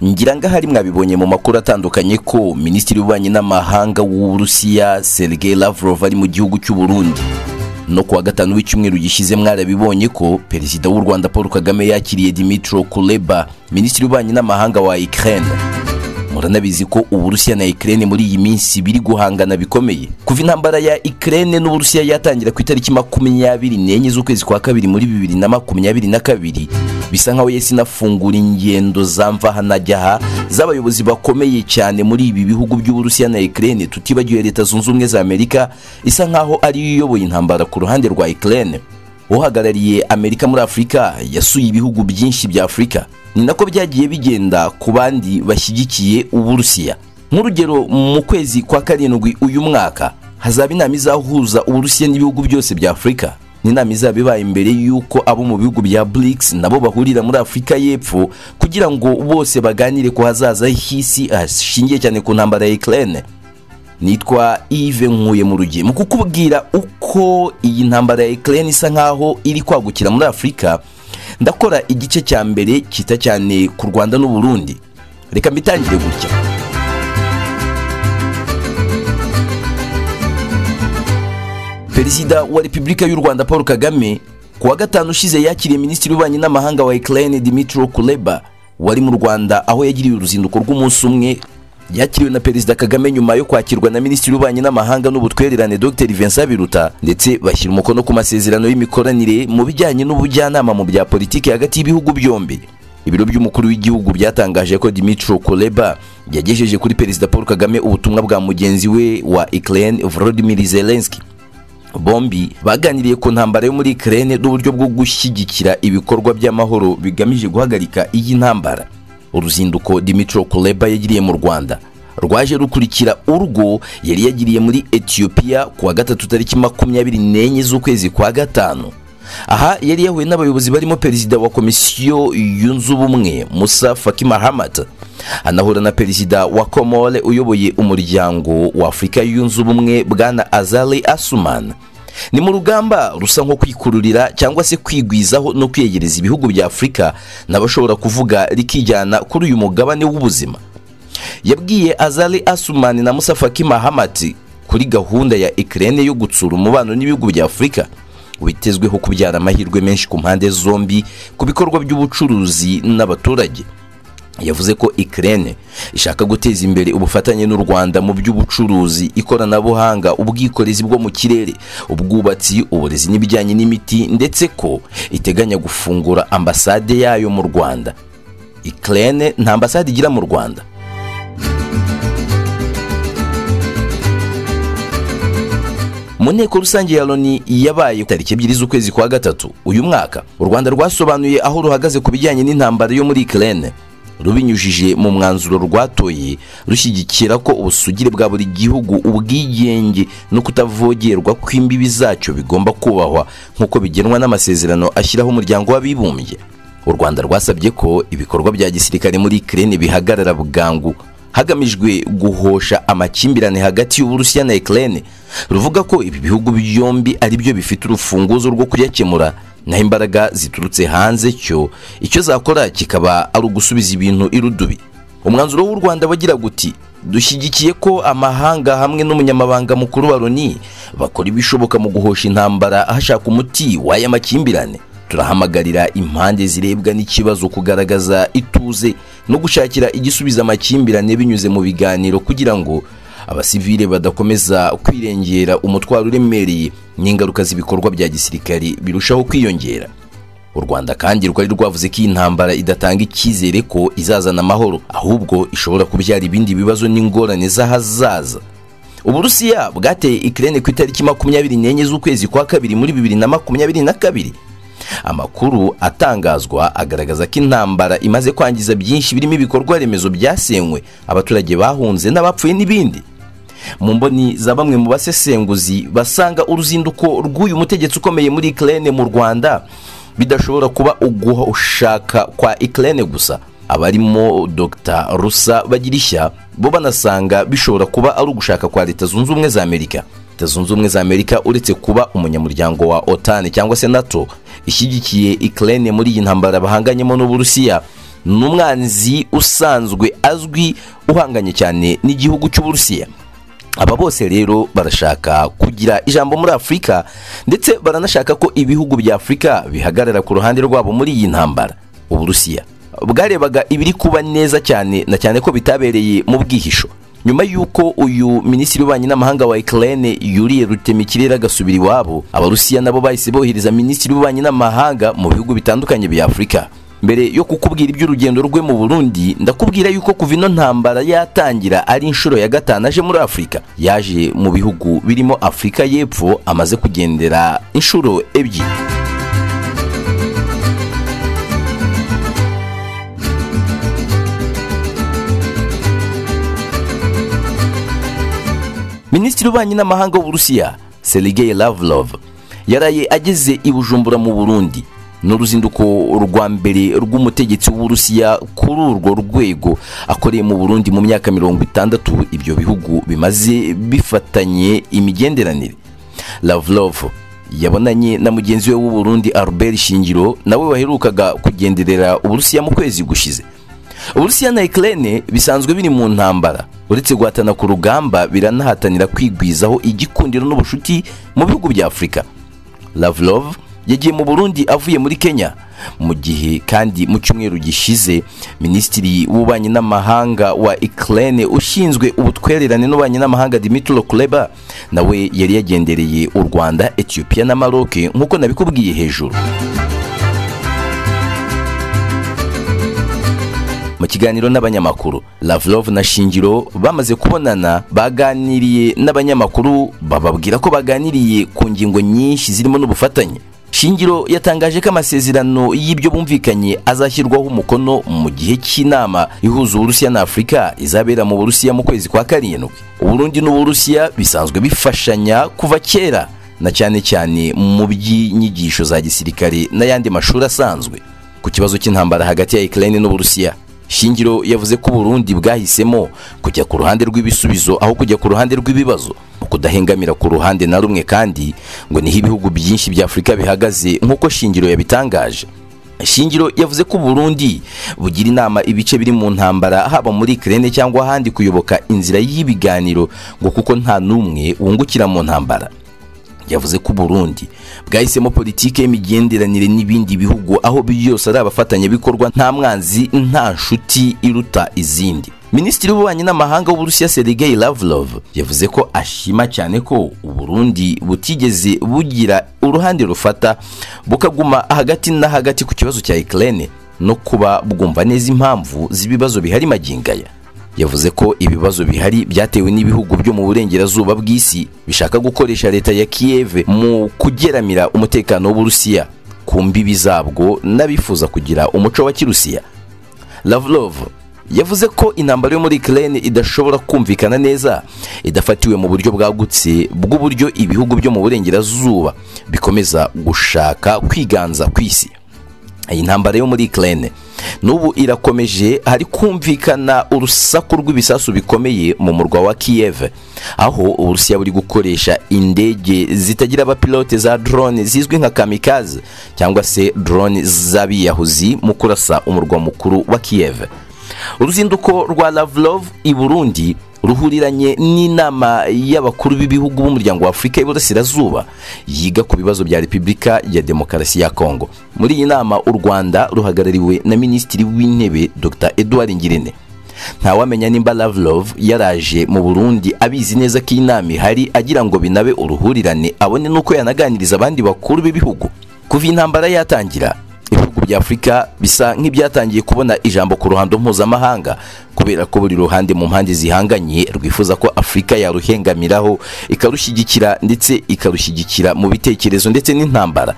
ngira ngo ahari mwabibonye mu makuru atandukanye ko minisitiri w'ububanyi n'amahanga w'uburusiya sergei lavrov ari mu gihugu cy'u Burundi no kuwa gatanu w'icyumweru gishize mwarabibonye ko perezida w'u rwanda paul kagame yakiriye dimitro kuleba minisitiri w'ububanyi n'amahanga wa ukraine muranabizi ko uburusiya na ukraine muri iyi minsi biri guhangana bikomeye kuva intambara ya ukraine n'uburusiya yatangira ku itariki makumyabiri n'enye z'ukwezi kwa kabiri muri bibiri na makumyabiri na kabiri bisa nkaho yahise inafungura ingendo za mvaha najya aha z'abayobozi bakomeye cyane muri ibi bihugu by'uburusiya na ukraine tutibagiwe leta zunze ubumwe za amerika isa nkaho ariyo iyoboye intambara ku ruhande rwa ukraine uhagarariye amerika muri afurika yasuye ibihugu byinshi bya afurika ni nako byagiye bigenda ku bandi bashyigikiye uburusiya nk'urugero mu kwezi kwa karindwi uyu mwaka hazaba inama izahuza uburusiya n'ibihugu byose bya afurika ni inama izaba ibaye imbere y'uko abo mu bihugu bya brics nabo bahurira muri afurika y'epfo kugira ngo bose baganire ku hazaza h'isi hashingiye cyane ku ntambara ya ukraine nitwa Yves Nkuye mu rugiye mu kukubwira uko iyi ntambara ya Ukraine isa nkaho iri kwagukira muri Afurika ndakora igice cya mbere kita cyane ku Rwanda n'u Burundi reka mbitangire gutya Perezida wa Repubulika y'u Rwanda Paul Kagame kuwa gatanu ushize yakiriye Minisitiri w'Ububanyi n'Amahanga wa Ukraine Dmytro Kuleba wari mu Rwanda aho yagiriye uruzinduko rw'umunsi umwe yakiriwe na perezida kagame nyuma yo kwakirwa na minisitiri w'ububanyi n'amahanga n'ubutwererane dr vincent biruta ndetse bashyira umukono ku masezerano y'imikoranire mu bijyanye n'ubujyanama mu bya politiki hagati y'ibihugu byombi ibiro by'umukuru w'igihugu byatangaje ko dimitro koleba yagejeje kuri perezida paul kagame ubutumwa bwa mugenzi we wa ukraine volodymyr zelensky bombi baganiriye ku ntambara yo muri ukraine n'uburyo bwo gushyigikira ibikorwa by'amahoro bigamije guhagarika iyi ntambara uruzinduko dimitro kuleba yagiriye mu rwanda rwaje rukurikira urwo yari yagiriye muri etiyopiya ku wa gatatu tariki makumyabiri n'enye z'ukwezi kwa gatanu aha yari yahuye n'abayobozi barimo perezida wa komisiyo yunze ubumwe musa faki mahamat anahura na perezida wa komore uyoboye umuryango wa afurika yunze ubumwe bwana azali asuman ni mu rugamba rusa nko kwikururira cyangwa se kwigwizaho no kwiyegereza ibihugu bya afurika n'abashobora kuvuga rikijyana kuri uyu mugabane w'ubuzima yabwiye azali asumani na musafaki mahamati kuri gahunda ya ikirere yo gutsura umubano n'ibihugu bya afurika witezweho kubyara amahirwe menshi ku mpande zombi ku bikorwa by'ubucuruzi n'abaturage yavuze ko ikirere ishaka guteza imbere ubufatanye n'u rwanda mu by'ubucuruzi ikoranabuhanga ubwikorezi bwo mu kirere ubwubatsi uburezi n'ibijyanye n'imiti ndetse ko iteganya gufungura ambasade yayo mu rwanda ikirere nta ambasade igira mu rwanda mu nteko rusange ya loni yabaye tariki ebyiri z'ukwezi kwa gatatu uyu mwaka u rwanda rwasobanuye aho ruhagaze ku bijyanye n'intambara yo muri ikirere rubinyujije mu mwanzuro rwatoye rushyigikira ko ubusugire bwa buri gihugu ubwigenge no kutavogerwa kw'imbibi zacyo bigomba kubahwa nk'uko bigenwa n'amasezerano ashyiraho umuryango w'abibumbye u rwanda rwasabye ko ibikorwa bya gisirikare muri ikirere bihagarara bwangu hagamijwe guhosha amakimbirane hagati y'uburusiya na ikirere ruvuga ko ibi bihugu byombi ari byo bifite urufunguzo rwo kuyakemura naho imbaraga ziturutse hanze cyo icyo zakora kikaba ari ugusubiza ibintu irudubi umwanzuro w'u rwanda wagira guti dushyigikiye ko amahanga hamwe n'umunyamabanga mukuru wa loni bakora ibishoboka mu guhosha intambara hashaka umuti w'aya makimbirane turahamagarira impande zirebwa n'ikibazo kugaragaza ituze no gushakira igisubiza amakimbirane binyuze mu biganiro kugira ngo abasivile badakomeza kwirengera umutwaro uremereye n'ingaruka z'ibikorwa bya gisirikare birushaho kwiyongera u rwanda kandi rwari rwavuze ko iyi ntambara idatanga icyizere ko izazana amahoro ahubwo ishobora kubyara ibindi bibazo n'ingorane z'ahazaza uburusiya bwateye ikirere ku itariki makumyabiri n'enye z'ukwezi kwa kabiri muri bibiri na makumyabiri na kabiri amakuru atangazwa agaragaza ko intambara imaze kwangiza byinshi birimo ibikorwa remezo byasenywe abaturage bahunze n'abapfuye n'ibindi mu mboni za bamwe mu basesenguzi basanga uruzinduko rw'uyu mutegetsi ukomeye muri ikirere mu rwanda bidashobora kuba ugushaka kwa ikirere gusa abarimo dr rusa bagirishya bo banasanga bishobora kuba ari ugushaka kwa leta zunze ubumwe za amerika leta zunze ubumwe za amerika uretse kuba umunyamuryango wa otan cyangwa se nato ishyigikiye ikirere muri iyi ntambara bahanganyemo n'uburusiya ni umwanzi usanzwe azwi uhanganye cyane n'igihugu cy'uburusiya aba bose rero barashaka kugira ijambo muri afurika ndetse baranashaka ko ibihugu bya afurika bihagarara ku ruhande rwabo muri iyi ntambara uburusiya bwarebaga ibiri kuba neza cyane na cyane ko bitabereye mu bwihisho nyuma y'uko uyu minisitiri w'ububanyi n'amahanga wa ikirere yuriye rutemikirere agasubira iwabo abarusiya nabo bahise bohereza minisitiri w'ububanyi n'amahanga mu bihugu bitandukanye bya afurika mbere yo kukubwira iby'urugendo rwe mu burundi ndakubwira yuko kuva ino ntambara yatangira ari inshuro ya gatanu aje muri afurika yaje mu bihugu birimo afurika y'epfo amaze kugendera inshuro ebyiri minisitiri w'ububanyi n'amahanga w'uburusiya sergei lavrov yaraye ageze i bujumbura mu burundi ni uruzinduko rwa mbere rw'umutegetsi w'uburusiya kuri urwo rwego akoreye mu burundi mu myaka mirongo itandatu ibyo bihugu bimaze bifatanye imigenderanire lavrov yabonanye na mugenzi we w'uburundi albert shingiro nawe waherukaga kugenderera uburusiya mu kwezi gushize uburusiya na ikirere bisanzwe biri mu ntambara uretse guhatana ku rugamba biranahatanira kwigwizaho igikundiro n'ubushuti mu bihugu bya afurika lavrov yagiye mu burundi avuye muri kenya mu gihe kandi mu cyumweru gishize minisitiri w'ububanyi n'amahanga wa ikirere ushinzwe ubutwererane n'ububanyi n'amahanga dimitro kureba nawe yari yagendereye u rwanda etiyopiya na maroke nk'uko nabikubwiye hejuru mu kiganiro n'abanyamakuru lavrov na shingiro bamaze kubonana baganiriye n'abanyamakuru bababwira ko baganiriye ku ngingo nyinshi zirimo n'ubufatanye shingiro yatangaje ko amasezerano y'ibyo bumvikanye azashyirwaho umukono mu gihe cy'inama ihuza uburusiya na afurika izabera mu burusiya mu kwezi kwa karindwi uburundi n'uburusiya bisanzwe bifashanya kuva kera na cyane cyane mu by'inyigisho za gisirikare n'ayandi mashuri asanzwe ku kibazo cy'intambara hagati ya ikirere n'uburusiya shingiro yavuze ko uburundi bwahisemo kujya ku ruhande rw'ibisubizo aho kujya ku ruhande rw'ibibazo kudahengamira ku ruhande na rumwe kandi ngo niho ibihugu byinshi bya afurika bihagaze nk'uko shingiro yabitangaje shingiro yavuze ko uburundi bugira inama ibice biri mu ntambara haba muri ikirere cyangwa ahandi kuyoboka inzira y'ibiganiro ngo kuko nta n'umwe wungukira mu ntambara yavuze ko uburundi bwahisemo politiki y'imigenderanire n'ibindi bihugu aho byose ari abafatanyabikorwa nta mwanzi nta nshuti iruta izindi minisitiri w'ububanyi n'amahanga w'uburusiya sergei lavrov yavuze ko ashima cyane ko uburundi butigeze bugira uruhande rufata bukaguma hagati na hagati ku kibazo cya ikirere no kuba bwumva neza impamvu z'ibibazo bihari magingaya yavuze ko ibibazo bihari byatewe n'ibihugu byo mu burengerazuba bw'isi bishaka gukoresha leta ya kiyeve mu kugeramira umutekano w'uburusiya ku mbibi zabwo n'abifuza kugira umuco wa kirusiya lavrov yavuze ko intambara yo muri ikirere idashobora kumvikana neza idafatiwe mu buryo bwagutse bw'uburyo ibihugu byo mu burengerazuba bikomeza gushaka kwiganza ku isi iyi ntambara yo muri ikirere n'ubu irakomeje hari kumvikana urusaku rw'ibisasu bikomeye mu murwa wa kiyeve aho uburusiya buri gukoresha indege zitagira abapilote za drone zizwi nka kamikaze cyangwa se drone z'abiyahuzi mu kurasa umurwa mukuru wa kiyeve uruzinduko rwa lavrov i burundi ruhuriranye n'inama y'abakuru b'ibihugu b'umuryango wa afurika y'iburasirazuba yiga ku bibazo bya repubulika ya demokarasi ya kongo muri iyi nama u rwanda ruhagarariwe na minisitiri w'intebe dr edouard ngirente ntawamenya nimba lavrov yaraje mu burundi abizi neza ko inama ihari agira ngo binabe uruhurirane abone n'uko yanaganiriza abandi bakuru b'ibihugu kuva intambara yatangira ibihugu bya afurika bisa nk'ibyatangiye kubona ijambo ku ruhando mpuzamahanga kubera ko buri ruhande mu mpande zihanganye rwifuza ko afurika yaruhengamiraho ikarushyigikira ndetse ikarushyigikira mu bitekerezo ndetse n'intambara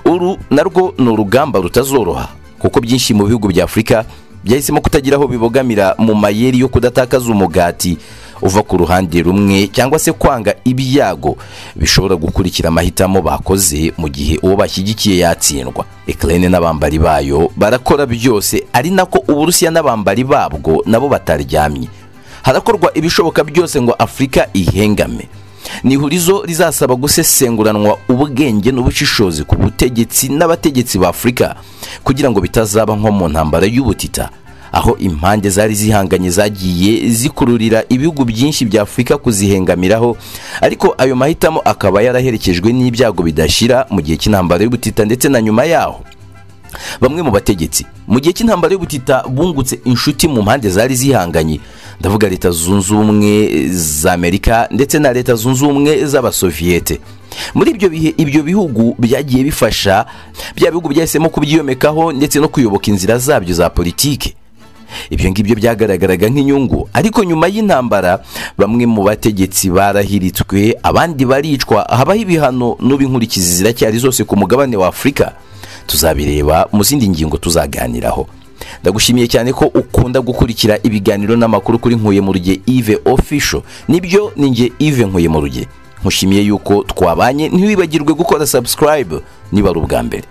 uru narwo ni urugamba rutazoroha kuko byinshi mu bihugu bya afurika byahisemo kutagira aho bibogamira mu mayeri yo kudatakaza umugati uva ku ruhande rumwe cyangwa se kwanga ibyago bishobora gukurikira amahitamo bakoze mu gihe uwo bashyigikiye yatsindwa ikirere n'abambari bayo barakora byose ari nako uburusiya n'abambari babwo nabo bataryamye harakorwa ibishoboka byose ngo afurika ihengame ni ihurizo rizasaba gusesenguranwa ubwenge n'ubushishozi ku butegetsi n'abategetsi ba afurika kugira ngo bitazaba nko mu ntambara y'ubutita aho impande zari zihanganye zagiye zikururira ibihugu byinshi bya afurika kuzihengamiraho ariko ayo mahitamo akaba yaraherekejwe n'ibyago bidashira mu gihe cy'intambara y'ubutita ndetse na nyuma yaho bamwe mu bategetsi mu gihe cy'intambara y'ubutita bungutse inshuti mu mpande zari zihanganye ndavuga leta zunze ubumwe za amerika ndetse na leta zunze ubumwe z'abasoviyete muri ibyo bihe ibyo bihugu byagiye bifasha bya bihugu byahisemo kubyiyomekaho ndetse no kuyoboka inzira zabyo za politiki ibyo ngibyo byagaragaraga nk'inyungu ariko nyuma y'intambara bamwe mu bategetsi barahiritswe abandi baricwa habaho ibihano n'ub'inkurikizi ziracyari zose ku mugabane wa afurika tuzabireba mu zindi ngingo tuzaganiraho ndagushimiye cyane ko ukunda gukurikira ibiganiro n'amakuru kuri nkuye mu ruge ive ofisho nibyo ni nge ive nkuye mu ruge nkushimiye yuko twabanye ntiwibagirwe gukora subscribe niba ari ubwa mbere